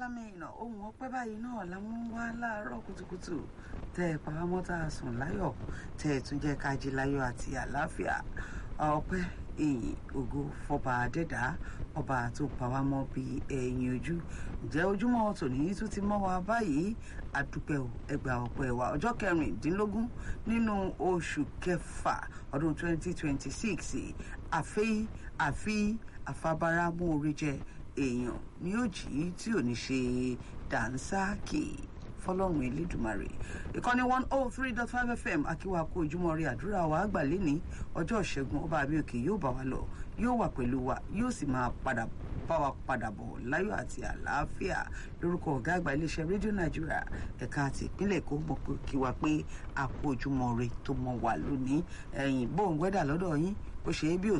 alamin ohun ọpẹ́ báyìí náà la mú wá láàárọ̀ kùtùkùtù tẹ́ ẹ pàámọ́ tá a sùn láyọ̀ tẹ́ ẹ tún jẹ́ ká jí láyọ̀ àti àlàáfíà ọpẹ́ ìyìn ògo fọba adẹ́dá ọba tó pa wá mọ́ bíi ẹ̀yìn ojú ǹjẹ́ ojúmọ́ tòní tún ti mọ́ wa báyìí àdúpẹ́ o ẹgbà ọpẹ́ wa ọjọ́ kẹrìndínlógún nínú oṣù kẹfà ọdún 2026 àfi àfi àfabara mú orí jẹ èèyàn ni ó jí tí ò ní ṣe dànsáàkì fọlọ́run elédùmarè ìkànnì one oh three dot five fm akíwá kó ojúmọ́ rí àdúrà wa àgbà lẹ́ni ọjọ́ ìṣẹ́gun ọba àbíòkè yóò bá wa lọ yóò wà pẹ̀lú wa yóò sì máa padà bá wa padà bọ̀ láyọ̀ àti àlàáfíà lórúkọ ọ̀gá àgbà iléeṣẹ́ rédíò nàìjíríà ẹ̀ka àti ìpínlẹ̀ èkó mọ̀ pé kí wa pé àkó ojúmọ́ rí tó mọ̀ wà lónìí ẹ̀yìn bóun wẹ́dà lọ́dọ̀ yín ó ṣe é bí ò